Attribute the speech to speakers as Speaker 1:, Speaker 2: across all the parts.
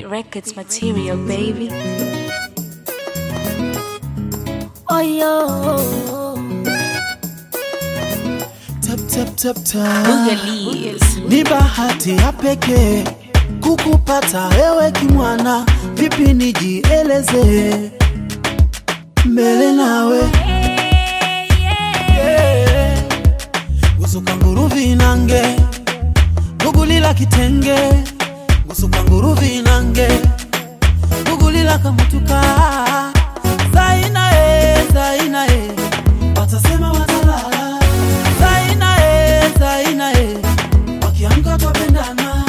Speaker 1: Records material, baby.
Speaker 2: Oh yo,
Speaker 3: Tap, tap, tap, tap.
Speaker 1: Boogalies.
Speaker 3: Ni bahati ya pekee kukupata wewe kimwana, vipi nijieleze mbele nawe yeah. Gusuka nguru vinange gugulila kitenge gusuka nguru vinange gugulila kamutuka zaina e zaina e watasema watalala zaina e zaina e wakiamka twapendana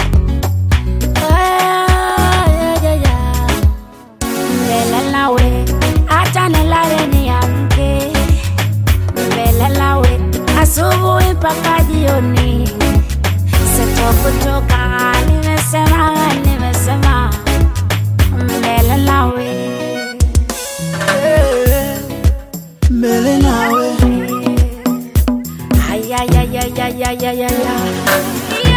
Speaker 2: Ah, yeah, yeah, yeah. Mbele nawe, acha nilale niamke. Mbele nawe, asubuhi mpaka jioni. Sitokutoka, nimesema, nimesema. Mbele nawe.
Speaker 3: Eh, mbele nawe
Speaker 2: Ay, ay, ay, ay, ay, ay, ay, ay, ay.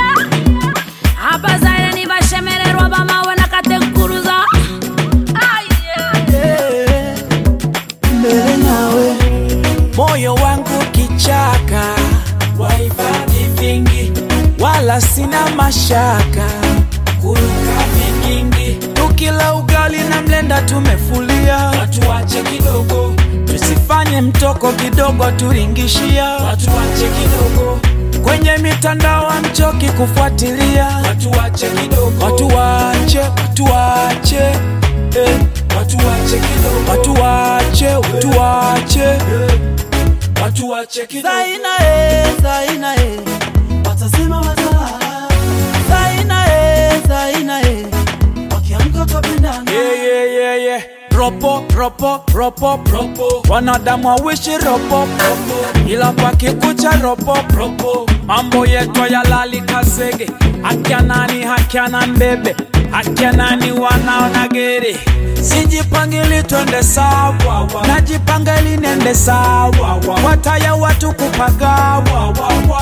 Speaker 2: abazaire nibashemererwa bamawe nakatenkuruza Ay, yeah.
Speaker 3: Eh, mbele nawe
Speaker 4: moyo wangu kichaka, wahifadhi vingi, wala sina mashaka, kuruka vigingi, tukila ugali na mlenda tumefulia, watu wache kidogo, tusifanye mtoko kidogo, turingishia, watu wache kidogo kwenye mitandao amchoki kufuatilia, watu wache kidogo, watu wache, watu wache eh. Watu wache kidogo, watu wache, watu wache eh. Watu wache kidogo.
Speaker 3: zaina e zaina e watasema watalala zaina e zaina e wakiamka twapendana
Speaker 4: Yeah, yeah, yeah, yeah. Ropo, ropo, ropo, ropo. Wanadamu wawishi ropo, ropo. Ila pakikucha ropo, ropo. Mambo yetu ya lali kasege. Akia nani, akia na mbebe. Akia nani wanaona gere. Sijipangili twende sawa, najipanga ili nende sawa. Wataya watu kupagawa,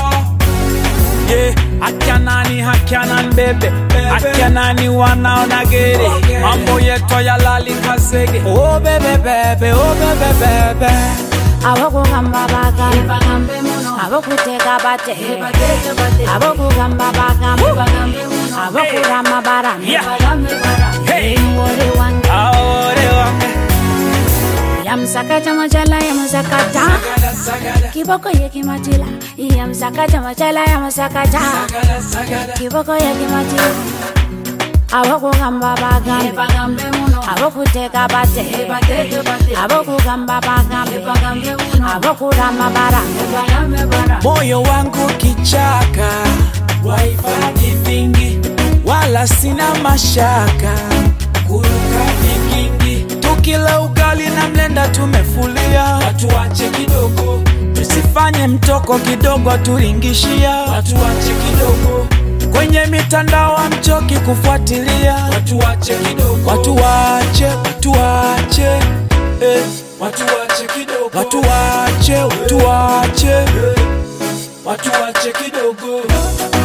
Speaker 4: yeah. Akia nani akia na mbebe akia nani wanaona gere mambo yetu ya lali kasege oh bebe bebe oh bebe bebe
Speaker 2: abokugamba bagambe abokuteka bate abokugamba bagambe abokurama barame
Speaker 4: hey
Speaker 2: ngori wange
Speaker 4: aore wange
Speaker 2: yamsakaja majala yamusakaja
Speaker 4: sagada sagada
Speaker 2: kiboko yekimatila yamsakaja majala yamusakaja
Speaker 4: sagada sagada
Speaker 2: kiboko yekimatila abokugamba bagambe abokuteka bate abokugamba bagambe abokurama barame
Speaker 4: moyo wangu kichaka wahifadhi vingi wala sina mashaka kuruka vigingi tukila ugali na mlenda tumefulia watu wache kidogo tusifanye mtoko kidogo turingishia watu wache kidogo kwenye mitandao amchoki kufuatilia watu wache kidogo watu wache watu wache eh. watu wache kidogo watu wache watu wache eh. watu wache kidogo